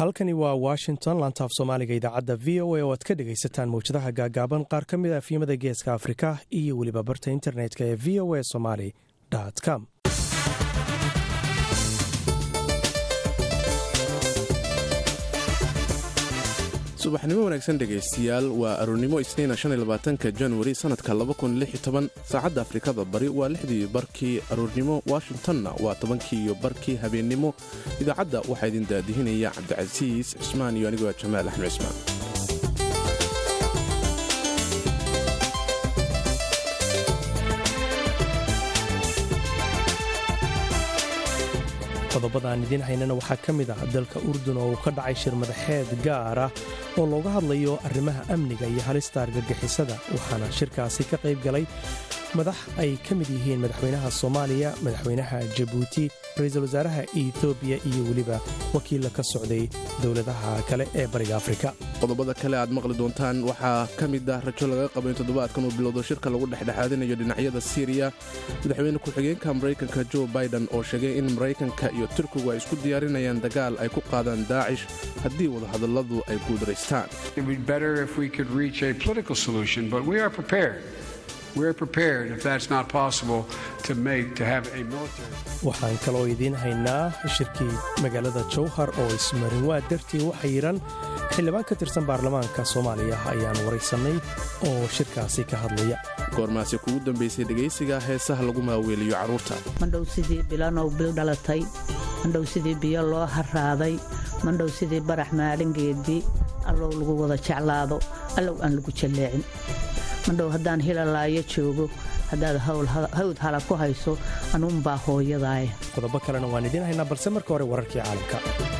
halkani waa washington lantaaf soomaaliga idaacadda v o a oo aad ka dhegaysataan mawjadaha gaagaaban qaar ka mid a afyimada geeska afrika iyo weliba barta internetka ee v o a somali com subaxnimo wanaagsan dhegaystiyaal waa aroornimo isniina ka januari sannadka saacadda afrikada bari waa lixdii barkii aroornimo washingtonna waa tobankii iyo barkii habeennimo idaacadda waxaa idin daadihinaya cabdicasiis cismaan iyo anigoo jamaal axmed cismaan qodobadaan idiin haynana waxaa ka mid ah dalka urdun oo uu ka dhacay shir madaxeed gaar ah oo looga hadlayo arrimaha amniga iyo halista argagixisada waxaana shirkaasi ka qayb galay madax ay ka mid yihiin madaxweynaha soomaaliya madaxweynaha jabuuti ra-iisul wasaaraha etoobiya iyo weliba wakiilla ka socday dowladaha kale ee bariga afrika qodobada kale aad maqli doontaan waxaa ka mid ah rajo laga qabo in toddobaadkan uu bilowdo shirka lagu dhexdhexaadinayo dhinacyada siiriya madaxweyne ku-xigeenka maraykanka jo biden oo sheegay in maraykanka iyo turkigu ay isku diyaarinayaan dagaal ay ku qaadaan daacish haddii wadahadalladu ay guuldaraystaan waxaan kaloo idiin haynaa shirkii magaalada jowhar oo ismarinwaa dartii waxa yidhan xildhibaan ka tirsan baarlamaanka soomaaliya ayaan waraysannay oo shirkaasi ka hadlaya goormaasi kugu dambaysay dhegaysiga heesaha lagu maaweeliyo carruurta mandhow sidii bilanow bil dhalatay mandhow sidii biyo loo harraaday mandhow sidii barax maalingeedii allow lagu wada jeclaado allow aan lagu jalleecin mandhow haddaan hilalaayo joogo haddaad hawd hala ku hayso anuunbaa hooyadaaya qodobo kalena waan idiin haynaa balse marka hore wararkii caalamka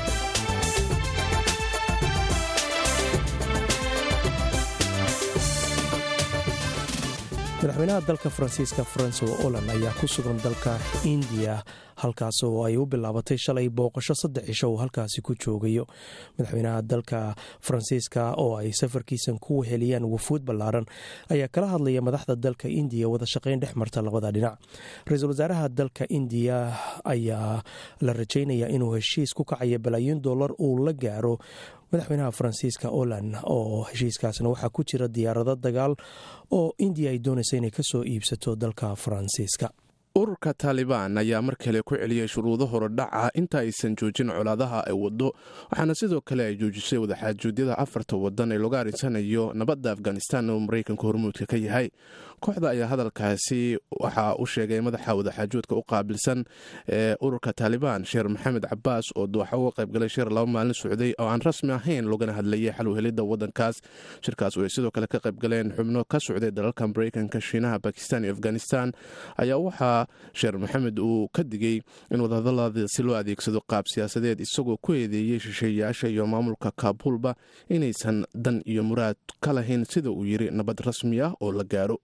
madaxweynaha dalka faransiiska francois olan ayaa ku sugan dalka indiya halkaas oo ay u bilaabatay shalay booqasho saddex cisho uu halkaasi ku joogayo madaxweynaha dalka faransiiska oo ay safarkiisan ku weheliyaan wafuud ballaaran ayaa kala hadlaya madaxda dalka indiya wada shaqayn dhex marta labada dhinac ra-iisul wasaaraha dalka indiya ayaa la rajaynaya inuu heshiis ku kacaya balaayiin dollar uu la gaaro madaxweynaha faransiiska olan oo heshiiskaasna waxaa ku jira diyaarado dagaal oo indiya ay doonaysa inay ka soo iibsato dalka faransiiska ururka taalibaan ayaa mar kale ku celiyey shuruudo horodhaca inta aysan joojin colaadaha ay waddo waxaana sidoo kale ay joojisay wadaxaajuudyada afarta wadan ee lagu arinsanayo nabadda afghanistan oo maraykanka hormuudka ka yahay kooxda ayaa hadalkaasi waxaa u sheegay madaxa wadaxaajuudka u qaabilsan ee ururka taalibaan sheer maxamed cabaas oo dooxa uga qaybgalay shir laba maalin socday oo aan rasmi ahayn loogana hadlayay xalwhelidda wadankaas shirkaas oo ay sidoo kale ka qaybgaleen xubno ka socday dalalka maraykanka shiinaha bakistan iyo afghanistan ayaa waxaa sheer maxamed uu ka digay in wadahadaladaasi loo adeegsado qaab siyaasadeed isagoo ku eedeeyey shisheeyaasha iyo maamulka kaabulba inaysan dan iyo muraad ka lahayn sida uu yiri nabad rasmi ah oo la gaaro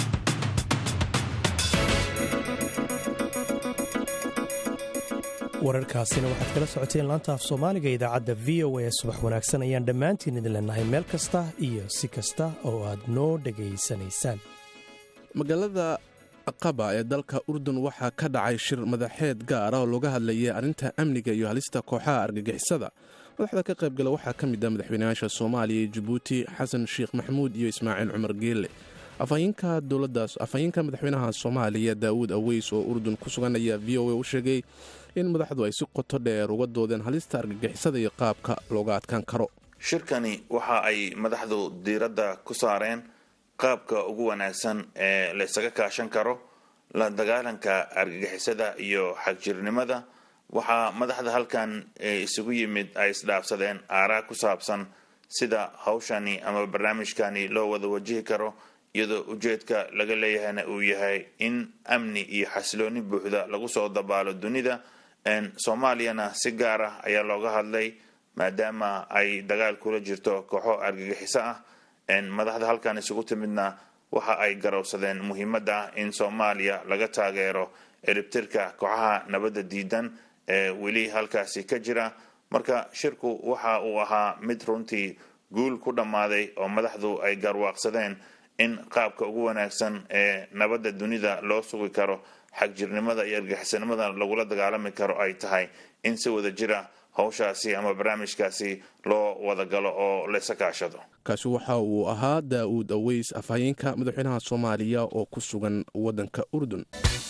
wararkaasina waxaad kala socoteen laanta af soomaaliga idaacadda v o a subax wanaagsan ayaan dhammaantiin idin leenahay meel kasta iyo si kasta oo aad noo dhegaysanaysaan magaalada qaba ee dalka urdun waxaa ka dhacay shir madaxeed gaara oo looga hadlayay arrinta amniga iyo halista kooxaha argagixisada madaxda ka qaybgala waxaa ka mid ah madaxweynayaasha soomaaliya iyo jabuuti xasan sheekh maxamuud iyo ismaaciil cumar geelle afhayeenka dowladaas afhayeenka madaxweynaha soomaaliya daawuud aweys oo urdun ku sugan ayaa v o a u sheegay in madaxdu ay si qoto dheer uga doodeen halista argagixisada iyo qaabka looga adkaan karo shirkani waxa ay madaxdu diiradda ku saareen qaabka ugu wanaagsan ee laysaga kaashan karo la dagaalanka argagixisada iyo xagjirnimada waxaa madaxda halkan isugu yimid ay isdhaafsadeen aaraa ku saabsan sida hawshani ama barnaamijkani loo wada wajihi karo iyadoo ujeedka laga leeyahayna uu yahay in amni iyo xasilooni buuxda lagu soo dabaalo dunida soomaaliyana si gaar ah ayaa looga hadlay maadaama ay dagaal kula jirto kooxo argagixiso ah madaxda halkan isugu timidna waxa ay garowsadeen muhiimadda ah in soomaaliya laga taageero eribtirka kooxaha nabadda diidan ee weli halkaasi ka jira marka shirku waxa uu ahaa mid runtii guul ku dhammaaday oo madaxdu ay garwaaqsadeen in qaabka ugu wanaagsan ee nabadda dunida loo sugi karo xagjirnimada iyo argixisnimada lagula dagaalami karo ay tahay in si wada jira howshaasi ama barnaamijkaasi loo wadagalo oo laysa kaashado kaasi waxa uu ahaa daa'uud aweys afhayeenka madaxweynaha soomaaliya oo ku sugan waddanka urdun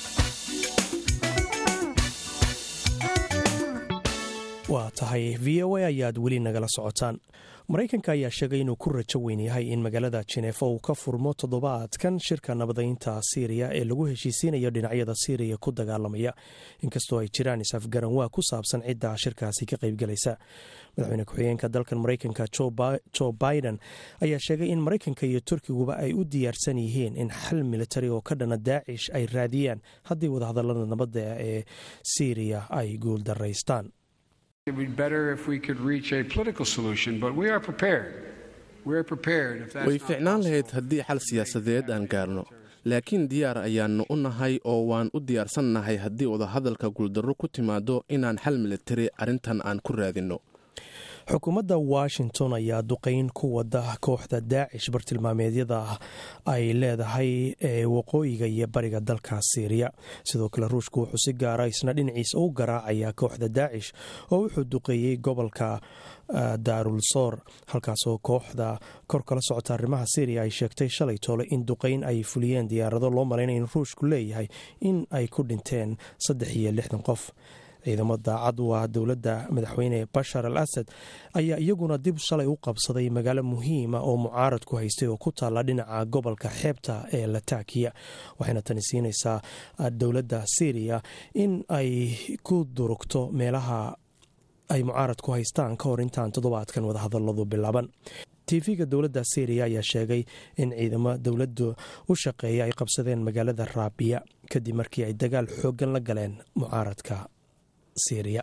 waa tahay v o a ayaad weli nagala socotaan maraykanka ayaa sheegay inuu ku rajo weyn yahay in magaalada jineefa uu ka furmo toddobaadkan shirka nabadaynta siiriya ee lagu heshiisiinayo dhinacyada siiriya ku dagaalamaya inkastoo ay jiraan is-afgaranwaa ku saabsan cidda shirkaasi ka qaybgalaysa madaxweyne ku-xigeenka dalkan maraykanka jo biden ayaa sheegay in maraykanka iyo turkiguba ay u diyaarsan yihiin in xal militari oo ka dhana daacish ay raadiyaan haddii wadahadalada nabadda ee siiriya ay guul daraystaan way ficnaan lahayd haddii xal siyaasadeed aan gaarno laakiin diyaar ayaannu u nahay oo waan u diyaarsannahay haddii wadahadalka guuldarro ku timaado inaan xal militari arrintan aan ku raadinno xukuumadda washington ayaa duqeyn ku wada kooxda daacish bartilmaameedyada ay leedahay ee waqooyiga iyo bariga dalka siiriya sidoo kale ruushku wuxuu si gaara isna dhinaciisa u garaacaya kooxda daacish oo wuxuu duqeeyey gobolka daarul soor halkaasoo kooxda kor kala socota arrimaha syriya ay sheegtay shalay toole in duqeyn ay fuliyeen diyaarado loo malaynaya in ruushku leeyahay in ay ku dhinteen saddex iyo lixdan qof ciidamo daacad u ah dowladda madaxweyne bashar al asad ayaa iyaguna dib shalay u qabsaday magaalo muhiima oo mucaarad ku haystay oo ku taalla dhinaca gobolka xeebta ee latakiya waxayna tani siinaysaa dowladda syriya in ay ku durugto meelaha ay mucaarad ku haystaan ka hor intaan toddobaadkan wadahadaladu bilaaban tv-ga dowladda syriya ayaa sheegay in ciidamo dowladda u shaqeeya ay qabsadeen magaalada raabiya kadib markii ay dagaal xooggan la galeen mucaaradka syriya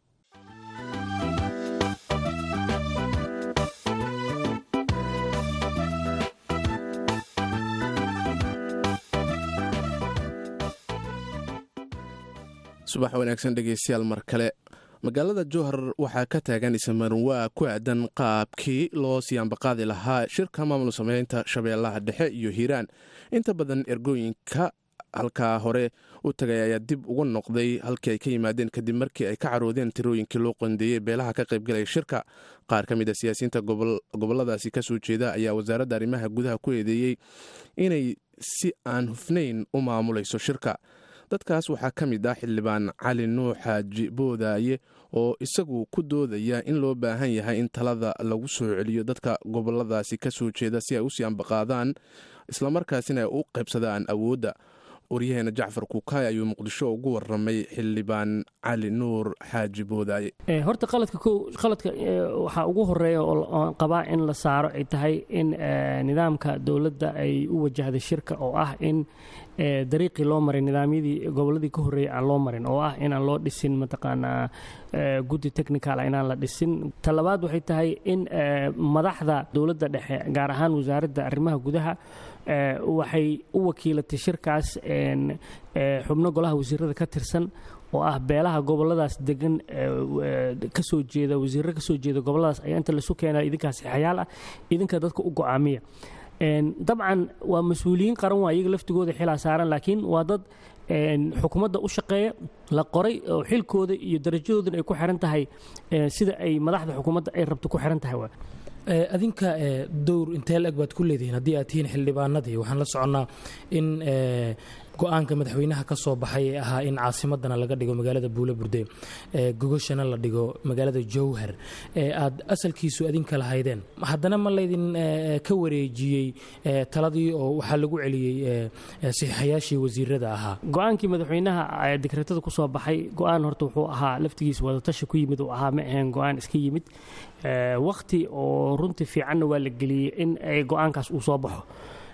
subax wanaagsan dhegeystayaal mar kale magaalada jowhar waxaa ka taagan isamarinwaa ku aadan qaabkii loo siyaanbaqaadi lahaa shirka maamul sameynta shabeellaha dhexe iyo hiiraan inta badan ergooyinka halkaa hore u tagay ayaa dib uga noqday halkii ay ka yimaadeen kadib markii ay ka caroodeen tirooyinkii loo qondeeyey beelaha ka qaybgalaya shirka qaar ka mid a siyaasiyiinta goboladaasi kasoo jeeda ayaa wasaaradda arrimaha gudaha ku eedeeyey inay si aan hufnayn u maamulayso shirka dadkaas waxaa ka mid ah xildhibaan cali nuux xaaji boodaaye oo isagu ku doodaya in loo baahan yahay in talada lagu soo celiyo dadka goboladaasi kasoo jeeda si ay u sii ambaqaadaan islamarkaasina ay u qaybsadaan awoodda waryaheena jacfar kuukaay ayuu muqdisho ugu waramay xildhibaan cali nuur xaaji boodaaye horta qaladka ko qaladka waxaa ugu horeeya oo qabaa in la saaro ay tahay in nidaamka dowladda ay u wajahday shirka oo ah in dariiqii loo maray nidaamyadii gobolladii ka horreeyay aan loo marin oo ah inaan loo dhisin mataqaanaa guddi technical inaan la dhisin talabaad waxay tahay in madaxda dowladda dhexe gaar ahaan wasaaradda arrimaha gudaha waxay u wakiilatay shirkaas xubno golaha wasiirada ka tirsan oo ah beelaha goboladaas degan kasoo jeeda wasiirro kasoo jeeda goboladaas ayaa inta lasu keenaa idinkaa saxayaal ah idinka dadka u go-aamiya dabcan waa mas-uuliyiin qaran waa iyaga laftigooda xilaa saaran laakiin waa dad xukuumadda u shaqeeya la qoray oo xilkooda iyo darajadoodana ay ku xiran tahay sida ay madaxda xukuumadda ay rabto ku xiran tahay adinka dowr intee la-eg baad ku leedihiin haddii aad tihiin xildhibaanadii waxaan la soconnaa in go-aanka madaxweynaha ka soo baxay ee ahaa in caasimadana laga dhigo magaalada buule burde gogoshana la dhigo magaalada jowhar aad asalkiisu adinka lahaydeen haddana ma laydin ka wareejiyey taladii oo waxaa lagu celiyey saxiixayaashii wasiirada ahaa go-aankii madaxweynaha dekreetada ku soo baxay go-aan horta wuxuu ahaa laftigiisa wadatashi ku yimid uu ahaa ma ahayn go-aan iska yimid wakhti oo runtii fiicanna waa la geliyey in go-aankaas uu soo baxo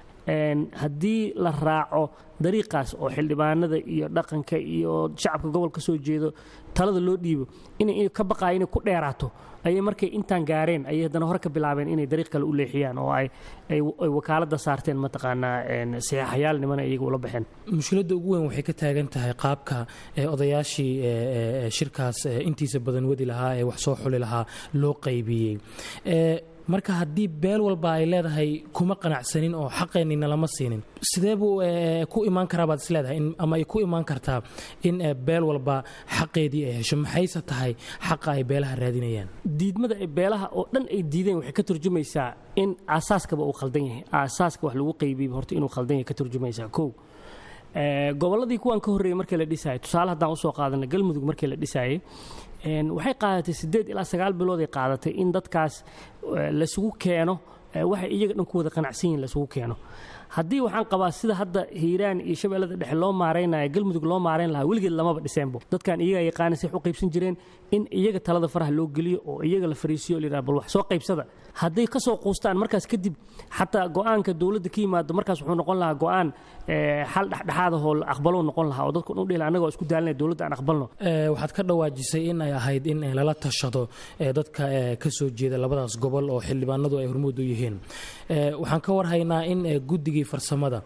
haddii la raaco dariiqaas oo xildhibaanada iyo dhaqanka iyo shacabka gobol ka soo jeedo talada loo dhiibo inay ka baqaaya inay ku dheeraato ayay markay intaan gaareen ayay haddana hore ka bilaabeen inay dariiq kale u leexiyaan oo ay wakaaladda saarteen mataqaanaa saxiixayaal nimana iyaga ula baxeen mushkiladda ugu weyn waxay ka taagan tahay qaabka odayaashii shirkaas intiisa badan wadi lahaa ee wax soo xuli lahaa loo qaybiyey marka haddii beel walba ay leedahay kuma qanacsanin oo xaqeenina lama siinin sidee buu ku imaan karaa baad is leedahay ama ay ku imaan kartaa in beel walba xaqeedii ay hesho maxayse tahay xaqa ay beelaha raadinayaan diidmada ay beelaha oo dhan ay diideen waxay ka turjumaysaa in aasaaskaba uu khaldan yahay aasaaska wax lagu qaybiyey horta inuu khaldan yahay ka turjumaysaa kow gobolladii kuwan ka horreeyey markii la dhisayay tusaale haddaan usoo qaadana galmudug markii la dhisayay waxay qaadatay siddeed ilaa sagaal bilood ay qaadatay in dadkaas lasugu keeno waxay iyaga dhan ku wada qanacsan yihin lasugu keeno haddii waxaan qabaa sida hadda hiiraan iyo shabeellada dhexe loo maaraynaya galmudug loo maarayn lahaa weligeed lamaba dhiseenbo dadkan iyaga yaqaana say u qaybsan jireen in iyaga talada faraha loo geliyo oo iyaga la fariisiyo o layidhaha bal wax soo qaybsada hadday ka soo quustaan markaas kadib xataa go'aanka dowladda ka yimaado markaas wuxuu noqon lahaa go'aan xal dhexdhexaadahoo la aqbalou noqon lahaa oo dadku dhan dhihla annagoo isku daalinaya dowladda aan aqbalno waxaad ka dhawaajisay in ay ahayd in lala tashado dadka ka soo jeeda labadaas gobol oo xildhibaanadu ay hormuud u yihiin waxaan ka warhaynaa in guddigii farsamada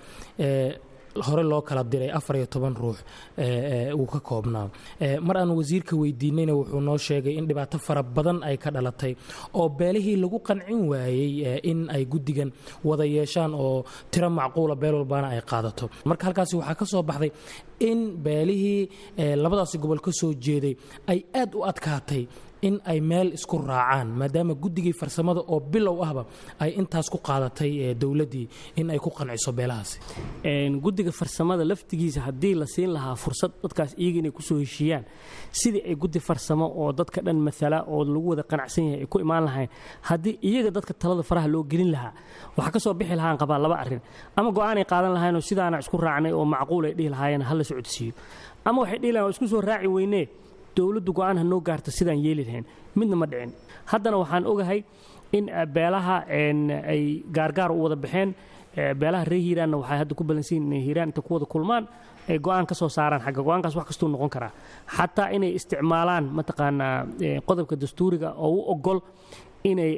hore loo kala diray afar iyo toban ruux uu ka koobnaa mar aan wasiirka weydiinayna wuxuu noo sheegay in dhibaato fara badan ay ka dhalatay oo beelihii lagu qancin waayey in ay guddigan wada yeeshaan oo tiro macquula beel walbaana ay qaadato marka halkaasi waxaa ka soo baxday in beelihii labadaasi gobol ka soo jeeday ay aad u adkaatay in ay meel isku raacaan maadaama guddigii farsamada oo bilow ahba ay intaas ku qaadatay dowladdii in ay ku qanciso beelahaasi guddiga farsamada laftigiisa haddii la siin lahaa fursad dadkaas iyaga inay kusoo heshiiyaan sidii ay guddi farsamo oo dadka dhan maala oo lagu wada qanacsan yahay ay ku imaan lahayn haddii iyaga dadka talada faraha loo gelin lahaa waxaa ka soo bixi lahaan qabaa laba arrin ama go'aanay qaadan lahayn oo sidaana isku raacnay oo macquul ay dhihi lahaayeen hala socodsiiyo ama waxay dhihi lahayn waa isku soo raaci weynee dowladdu go'aan ha noo gaarto sidaan yeeli lahayn midna ma dhicin haddana waxaan ogahay in beelaha ay gaargaar u wada baxeen beelaha reer hiiraanna waxay hadda ku balansan yihin inay hiiraan inta ku wada kulmaan ay go'aan ka soo saaraan xagga go'aankaas wax kastuu noqon karaa xataa inay isticmaalaan mataqaanaa qodobka dastuuriga oo u ogol inay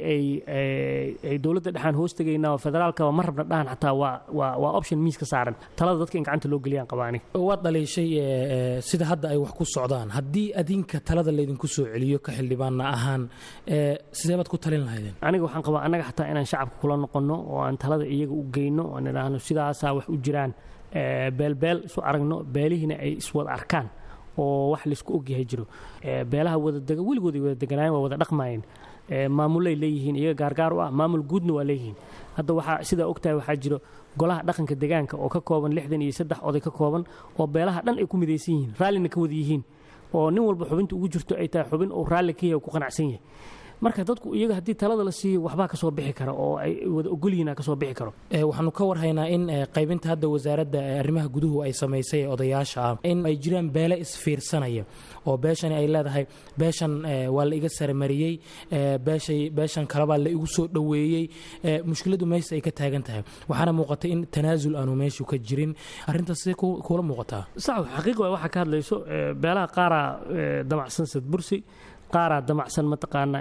ay dowladda dhexaan hoos tegaynaa oo federaalkaba ma rabna dhahan xataa waa waa waa option miis ka saaran talada dadka in gacanta loo geliyaan qabaani waad dhaliishay sida hadda ay wax ku socdaan haddii adinka talada laydinku soo celiyo ka xildhibaana ahaan sidee baad ku talin lahaydeen aniga waxaan qabaa annaga xataa inaan shacabka kula noqonno oo aan talada iyaga u geyno oo aan idhaahno sidaasaa wax u jiraan beelbeel isu aragno beelihiina ay iswada arkaan oo wax laysku ogyahay jiro beelaha wadadega weligood ay wada deganaayeen waa wada dhaqmaayeen maamulay leeyihiin iyaga gaargaar u ah maamul guudna waa leeyihiin hadda waxaa sidaa ogtahay waxaa jiro golaha dhaqanka degaanka oo ka kooban lixdan iyo saddex oday ka kooban oo beelaha dhan ay ku midaysan yihiin raallina ka wada yihiin oo nin walba xubinta ugu jirto ay tahay xubin uu raalli ka yahay ku qanacsan yahay marka dadku iyaga haddii talada la siiyo waxbaa ka soo bixi kara oo ay wada ogolyihiin ka soo bixi karo waxaanu ka warhaynaa in qaybinta hadda wasaaradda arrimaha guduhu ay samaysay ee odayaasha ah in ay jiraan beele isfiirsanaya oo beeshani ay leedahay beeshan waa la iga saramariyey beeshay beeshan kalebaa la igu soo dhoweeyey mushkiladu meesha ay ka taagan tahay waxaana muuqatay in tanaasul aanu meeshu ka jirin arrintaas sidee kuula muuqataa sax xaqiiq waa waxaa ka hadlayso beelaha qaaraa damacsan sadbursi qaaraa damacsan mataqaanaa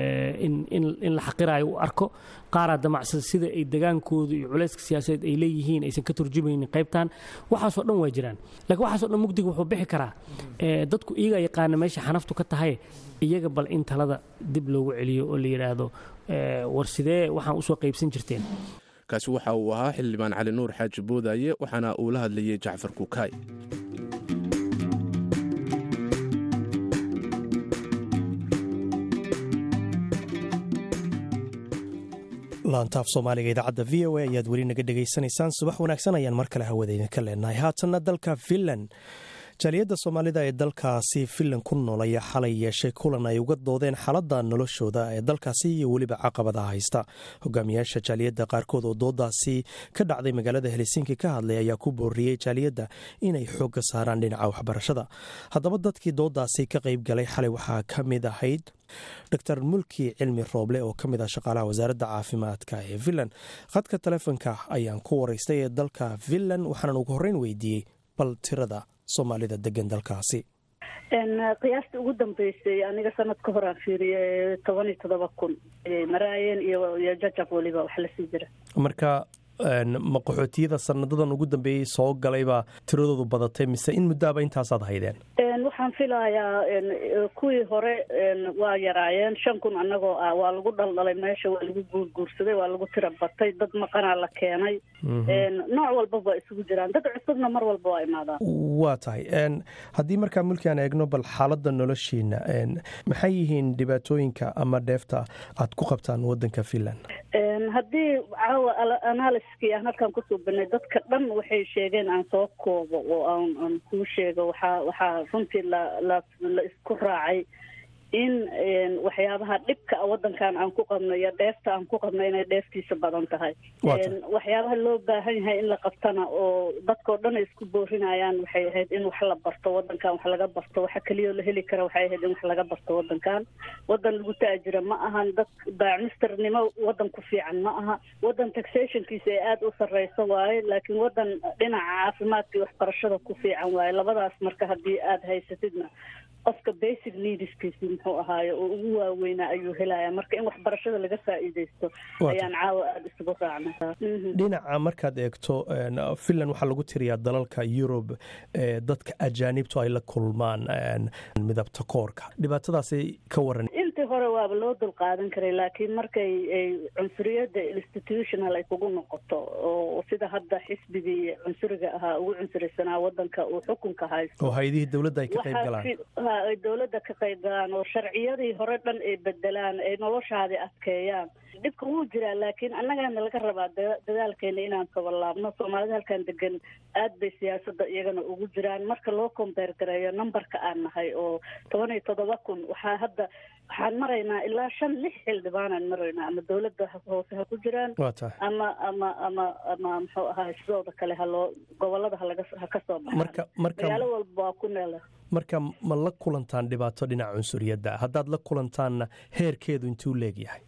in la xaqiraayo u arko qaaraa damacsan sida ay degaankoodu iyo culayska siyaasadeed ay leeyihiin aysan ka turjumaynin qaybtan waxaasoo dhan waa jiraan lakiin waxaasoo dhan mugdiga wuxuu bixi karaa dadku iyagaa yaqaana meesha xanaftu ka tahay iyaga bal in talada dib loogu celiyo oo la yidhaahdo war sidee waxaan usoo qaybsan jirteen kaasi waxa uu ahaa xildhibaan cali nuur xaaji boodaaye waxaana uu la hadlayay jacfar kukaay laantaaf soomaaliga idaacadda v o a ayaad weli naga dhegaysanaysaan subax wanaagsan ayaan mar kale hawadayna ka leenahay haatanna dalka finland jaaliyadda soomaalida ee dalkaasi finland ku nool ayaa xalay yeeshay kulan ay uga doodeen xaaladda noloshooda ee dalkaasi iyo weliba caqabadaha haysta hogaamiyaasha jaaliyadda qaarkood oo doodaasi ka dhacday magaalada helsinki ka hadlay ayaa ku booriyey jaaliyadda inay xoogga saaraan dhinaca waxbarashada haddaba dadkii doodaasi ka qayb galay xalay waxaa ka mid ahayd dor mulki cilmi rooble oo ka mid ah shaqaalaha wasaaradda caafimaadka ee finland khadka telefonka ayaan ku waraystay ee dalka finland waxaanan ugu horreyn weydiiyey bal tirada soomaalida degan dalkaasi qiyaasta ugu dambeysay aniga sanad ka hor aan fiiriyay toban iyo toddoba kun maraayeen iyo jajab weliba wax lasii jira marka ma qaxootiyada sanadadan ugu dambeeyey soo galaybaa tiradoodu badatay mise in muddaaba intaasaad haydeen waxaan filayaa kuwii hore waa yaraayeen shan kun annagoo ah waa lagu dhaldhalay meesha waa lagu guurguursaday waa lagu tira batay dad maqanaa la keenay nooc walbaba waa isugu jiraan dad cusubna mar walba waa imaadaan waa tahay haddii markaa mulki aan eegno bal xaaladda noloshiina maxay yihiin dhibaatooyinka ama dheefta aad ku qabtaan wadanka finland haddii caawa analiskii aan halkaan kusoo banay dadka dhan waxay sheegeen aan soo koobo oo aan kuu sheego waxaa waxaa runtii la la la isku raacay in waxyaabaha dhibka a wadankan aan ku qabno iyo dheefta aan ku qabno inay dheeftiisa badan tahay waxyaabaha loo baahan yahay in la qabtana oo dadkao dhan ay isku boorinayaan waxay ahayd in wax la barto wadankan wax laga barto waxa keliyao la heli kara waxay ahayd in wax laga barto wadankan wadan lagu taajira ma ahan dad baacmisternimo wadan ku fiican ma aha wadan taxationkiisa ay aada u sarreyso waaye laakiin wadan dhinaca caafimaadka iyo waxbarashada ku fiican waaye labadaas marka haddii aada haysatidna qofka basic needskiisi muxuu ahaaye oo ugu waaweynaa ayuu helaya marka in waxbarashada laga faa'iideysto ayaan caawa aada isugu raacnay dhinaca markaad eegto finland waxaa lagu tiriyaa dalalka yurub dadka ajaanibtu ay la kulmaan midabta koorka dhibaatadaasi ka waran intii hore waaba loo dulqaadan karay laakiin markay ay cunsuriyadda institutional ay kugu noqoto oo sida hadda xisbigii cunsuriga ahaa ugu cunsurisanaa wadanka uu xukunka haysto oo hay-adihii dowladda ay ka qayb galaan ay dowladda ka qayb galaan oo sharciyadii hore dhan ay bedelaan ay noloshaadii adkeeyaan dhibka wuu jiraa laakiin annagaana laga rabaa dadaalkeena inaan kabalaabno soomaalida halkan degan aad bay siyaasadda iyagana ugu jiraan marka loo kombeer gareeyo numberka aan nahay oo toban iyo toddoba kun waxaa hadda waxaan maraynaa ilaa shan lix xildhibaanaan maraynaa ama dowladda hoose ha ku jiraan ama ama ama ama muxuu ahaay sidooda kale haloo gobolada halaga ha ka soo baxaan magaalo walba waa ku neela marka ma la kulantaan dhibaato dhinaca cunsuriyadda haddaad la kulantaanna heerkeedu intuu leegyahay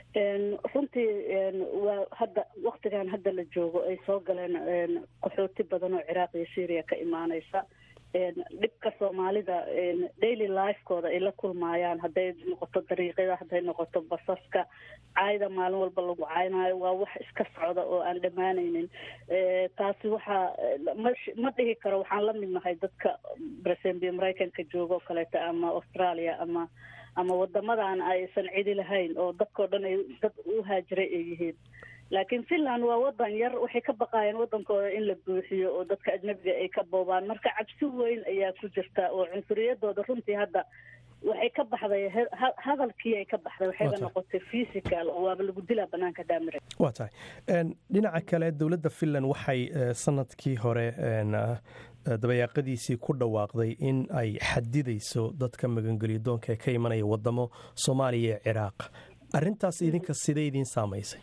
runtii waa hadda waktigan hadda la joogo ay soo galeen qaxooti badan oo ciraaq iyo syria ka imaaneysa dhibka soomaalida daily lifekooda ay la kulmaayaan hadday noqoto dariiqyada hadday noqoto basaska caayda maalin walba lagu caynaayo waa wax iska socda oo aan dhammaanaynin taasi waxaa ma ma dhihi karo waxaan la mid nahay dadka presenbi maraykanka jooga oo kaleeto ama australia ama ama wadamadan aysan cidi lahayn oo dadkao dhan ay dad u haajiray ay yihiin laakiin finland waa wadan yar waxay ka baqaayeen wadankooda in la buuxiyo oo dadka ajnabiga ay ka boobaan marka cabsi weyn ayaa ku jirta oo cunsuriyadooda runtii hadda waxay ka baxday hadalkii ay ka baxday waxayba noqotay physical oo waaba lagu dilaa banaanka daamire waa tahay dhinaca kale dowladda finland waxay sanadkii hore dabayaaqadiisii ku dhawaaqday in ay xadidayso dadka magangelyo doonka ee ka imanaya wadamo soomaaliya ee ciraaq arintaas idinka sidee idiin saamaysay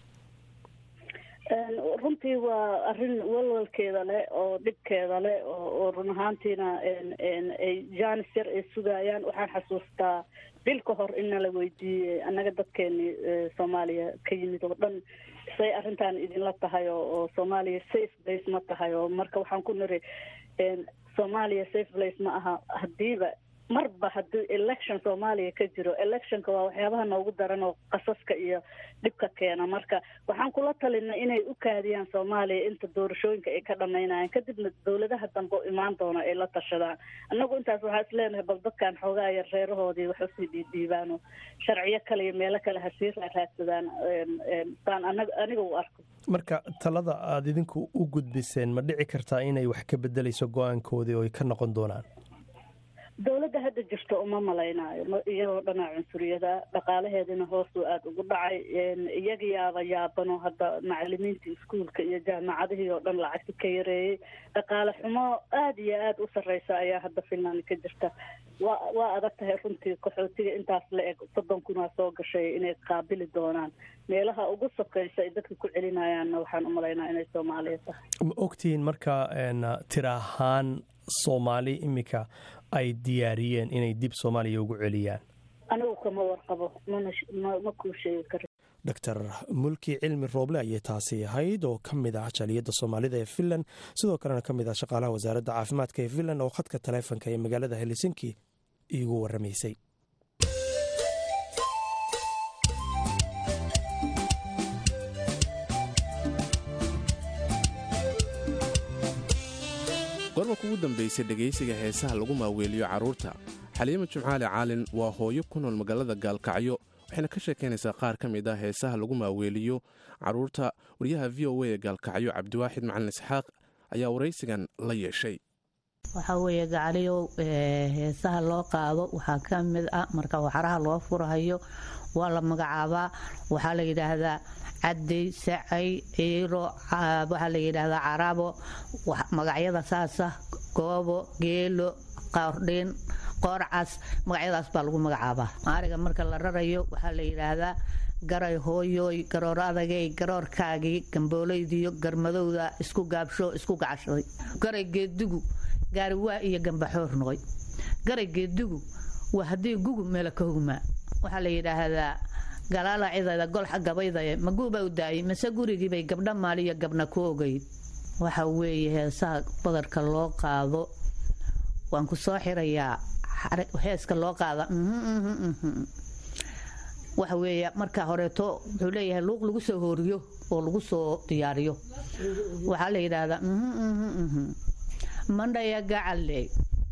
runtii waa arrin walwalkeeda leh oo dhibkeeda leh oo run ahaantiina ay jaanis yar ay sugayaan waxaan xasuustaa bil ka hor in nala weydiiyey annaga dadkeeni soomaaliya ka yimid oo dhan say arrintan idinla tahay oo soomaaliya safe place ma tahay oo marka waxaan ku niri soomaaliya safe place ma aha haddiiba marba haddii election soomaaliya ka jiro electionka waa waxyaabaha noogu daran oo qasaska iyo dhibka keena marka waxaan kula talinay inay u kaadiyaan soomaaliya inta doorashooyinka ay ka dhamaynayaan kadibna dowladaha dambe imaan doona ay la tashadaan annagu intaas waxaa is leenahay bal dadkan xoogaa yar reerahoodii wax usii dhiidhiibaano sharciyo kale iyo meelo kale hasii raadsadaan saan anaga aniga u arko marka talada aada idinku u gudbiseen ma dhici kartaa inay wax ka bedelayso go-aankoodii oo ay ka noqon doonaan dowladda hadda jirto uma malaynaayo iyadoo dhanaa cunsuriyada dhaqaalaheedina hoosuu aada ugu dhacay iyaga yaaba yaabano hadda macalimiinta iskuolka iyo jaamacadihii oo dhan lacagti ka yareeyey dhaqaale xumo aada iyo aada u sarreysa ayaa hadda finland ka jirta waa waa adag tahay runtii qaxootiga intaas la eg soddon kunaa soo gashay inay qaabili doonaan meelaha ugu sokeysa ay dadka ku celinayaanna waxaan u malaynaa inay soomaaliya tahay ma ogtihiin marka tira ahaan soomaali iminka ay diyaariyeen inay dib soomaaliya ugu celiyaan anigu kama warqabo ma kuu sheegi karo doctor mulki cilmi rooble ayay taasi ahayd oo ka mid ah jaliyadda soomaalida ee finland sidoo kalena ka mid ah shaqaalaha wasaaradda caafimaadka ee finland oo khadka taleefonka ee magaalada helsinki iigu waramaysay goorma kugu dambaysay dhegaysiga heesaha lagu maaweeliyo carruurta xaliima jimcaali caalin waa hooyo ku nool magaalada gaalkacyo waxayna ka sheekaynaysaa qaar ka mid ah heesaha lagu maaweeliyo carruurta wariyaha v o a ee gaalkacyo cabdiwaaxid macalin isxaaq ayaa waraysigan la yeeshay waxaa weeye gacaliyow heesaha loo qaado waxaa ka mid ah marka waxaraha loo furahayo waa la magacaabaa waxaa la yidhaahdaa cadey sacay ciiro waxaa la yidhaahdaa carabo magacyada saasa goobo geelo qaordhiin qoorcas magacyadaas baa lagu magacaabaa ariga marka la rarayo waxaa la yidhaahdaa garay hooyooy garoor adagay garoorkaagii gambooleydiyo garmadowda isku gaabsho isku gacashaday garay geedigu gaariwaa iyo gambaxoor noqoy garay geedigu waa haddii gugu meela ka hogmaa waxaa la yidhaahdaa galaala cidayda golxa gabaydaye maguuba u daayay mase gurigiibay gabdha maaliyo gabna ku ogayd waxa weeye heesaha badarka loo qaado waan ku soo xirayaa heeska loo qaada waxa weeye marka horeeto wuxuu leeyahay luuq lagu soo hooriyo oo lagu soo diyaariyo waxaa la yidhaahdaa mandhaya gacaley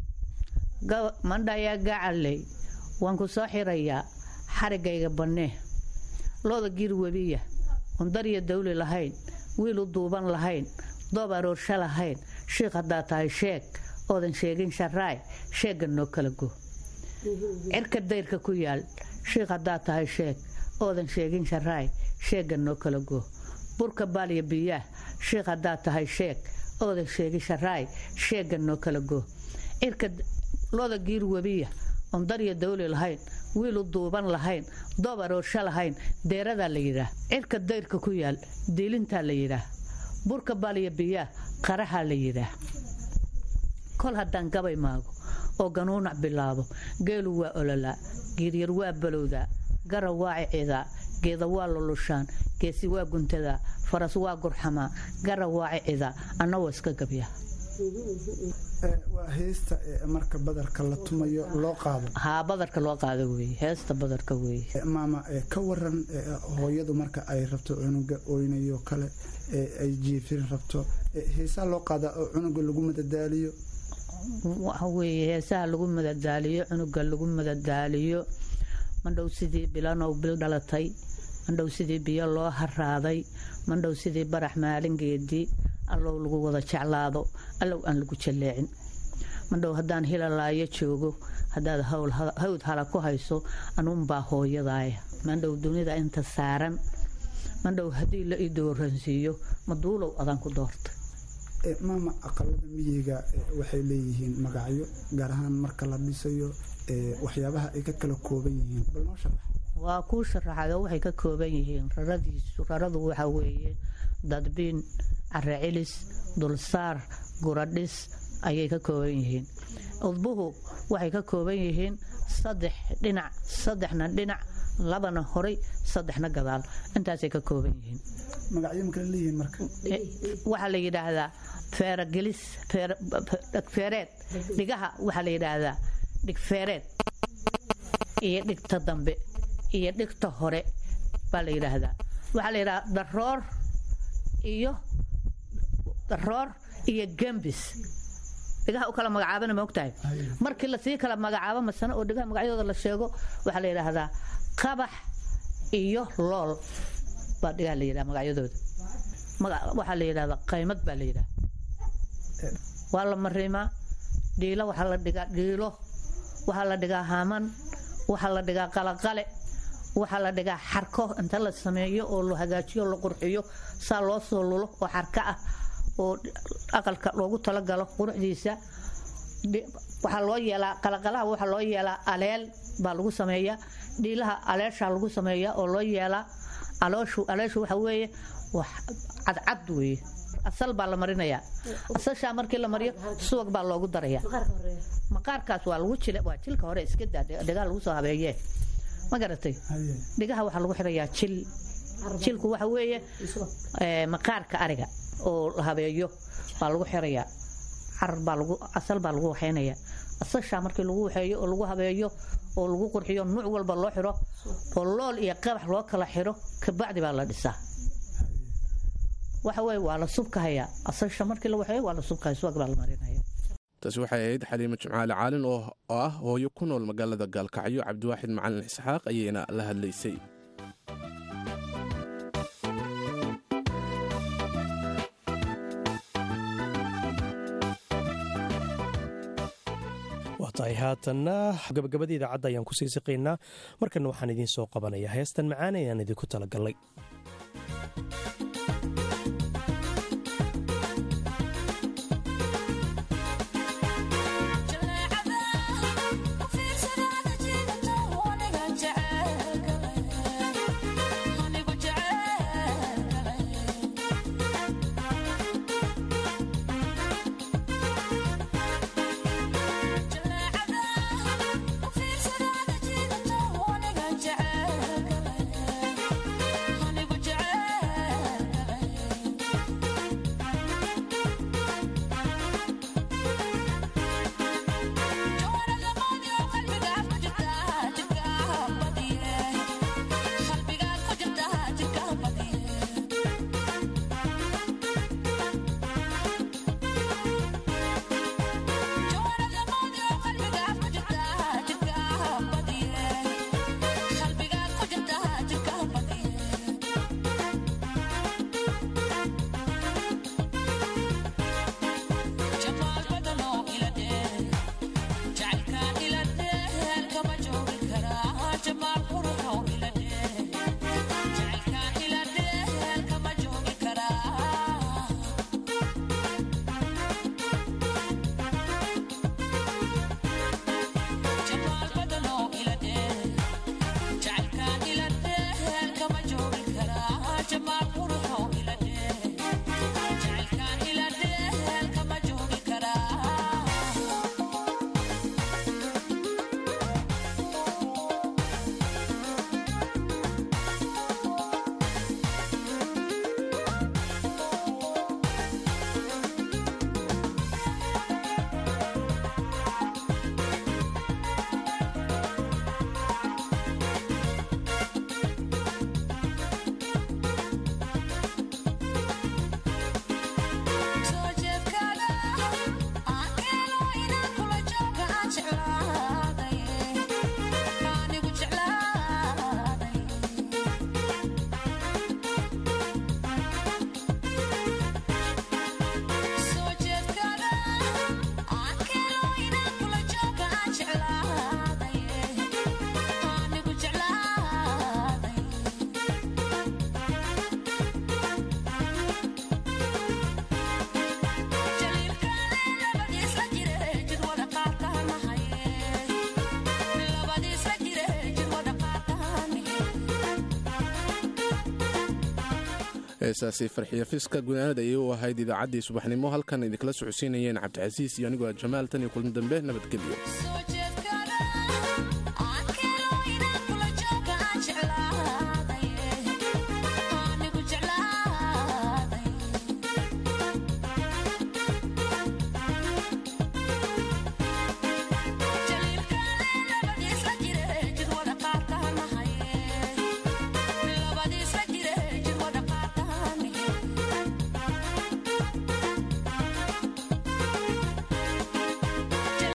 mandhaya gacaley waan ku soo xirayaa xarigayga bannee looda giir webiya oon darya dawli lahayn wiil u duuban lahayn doob aroorsha lahayn shiikh haddaa tahay sheeg oodan sheegin sharaay sheegga noo kala go cirka dayrka ku yaal shiikh haddaa tahay sheeg oodan sheegin sharaay sheegga noo kala go burka baalya biyaah shiikh haddaa tahay sheeg oodan sheegin sharaay sheegga noo kala go cirka looda giir webiya oon darya dawli lahayn wiil u duuban lahayn doob aroorsha lahayn deeradaa la yidhaah cirka dayrka ku yaal diilintaa la yidhaah burka baalya biyaah qarahaa la yidhaah kol haddaan gabay maago oo ganuunac bilaabo geelu waa ololaa giiryar waa balowdaa gara waa cicidaa geeda waa lulushaan geesi waa guntadaa faras waa gurxamaa gara waa cicidaa anna waa iska gabyaa waa heesta marka badarka la tumayo loo qaado haa badarka loo qaado weeye heesta badarka weeye maama ka waran hooyadu marka ay rabto cunuga oynayo kale ay jiifin rabto heesaa loo qaadaa oo cunuga lagu madadaaliyo waxa weeye heesaha lagu madadaaliyo cunuga lagu madadaaliyo mandhow sidii bilanow bil dhalatay mandhow sidii biyo loo haraaday mandhow sidii barax maalingeedii allow lagu wada jeclaado allow aan lagu jalleecin mandhow haddaan hilalaayo joogo haddaad hawd hala ku hayso anuunbaa hooyadaaya mandhow dunida inta saaran mandhow haddii la idooransiiyo maduulow adaan ku doorta maama aqalada miyiga waxay leeyihiin magacyo gaar ahaan marka la dhisayo waxyaabaha ay ka kala kooban yihiin bal noo sharax waa kuu sharaxayo waxay ka kooban yihiin raradiisu raradu waxa weeye dadbiin carecilis dulsaar guradhis ayay ka kooban yihiin udbuhu waxay ka kooban yihiin saddex dhinac saddexna dhinac labana horay saddexna gadaal intaasay ka kooban yihiin magacyo makala leeyihiin marka waxaa la yidhaahdaa feeragelis dhegfeereed dhigaha waxaa la yidhaahdaa dhigfeereed iyo dhigta dambe iyo dhigta hore baa la yidhaahdaa waxaa la yidhahdaa daroor iyo daroor iyo gambis dhigaha u kala magacaabana ma ogtahay markii lasii kala magacaabo masane oo dhigaha magacyadooda la sheego waxaa la yidhaahdaa qabax iyo lool baa dhigaha la yidhaha magacyadooda waxaa la yidhahdaa qaymad baa la yidhaha waa la marimaa dhiilo waxaa la dhigaa dhiilo waxaa la dhigaa haaman waxaa la dhigaa qalaqale waxaa la dhigaa xarko inta la sameeyo oo la hagaajiyo la qurxiyo saa loo soo lulo oo xarko ah oo aqalka loogu talagalo quruxdiisa waxaa loo yeelaa qalaqalaha waxaa loo yeelaa aleel baa lagu sameeyaa dhiilaha aleeshaa lagu sameeyaa oo loo yeelaa alooshu aleeshu waxa weeye wax cadcad weeye asal baa la marinayaa asashaa markii la mariyo subag baa loogu darayaa maqaarkaas waa lagu jil waa jilka hore iska daa dhigaha lagu soo habeeyee ma garatay dhigaha waxaa lagu xirayaa jil jilku waxa weeye maqaarka ariga oo la habeeyo baa lagu xirayaa carar baa lagu asal baa lagu waxaynayaa asashaa markii lagu waxeeyo oo lagu habeeyo oo lagu qurxiyo nuuc walba loo xiro oo lool iyo qabax loo kala xiro kabacdi baa la dhisaa waxa weye waa la subkahayaa asasha markii la waxeeyo waa la subkahaya subag baa la marinaya taasi waxay ahayd xaliimo jimcaale caalin oo ah hooyo ku nool magaalada gaalkacyo cabdiwaaxid macalin isxaaq ayayna la hadlaysay waa tahay haatanna gabagabada idaacadda ayaan kusii siqaynaa markanna waxaan idiin soo qabanaya heestan macaan ayaan idinku talagalnay heesaasi farxiyo fiska gunaanad ayay u ahayd idaacaddii subaxnimo halkan idinkala socodsiinayeen cabdicasiis iyo anigoo jamaal tan iyo kulmi dambe nabadgelyo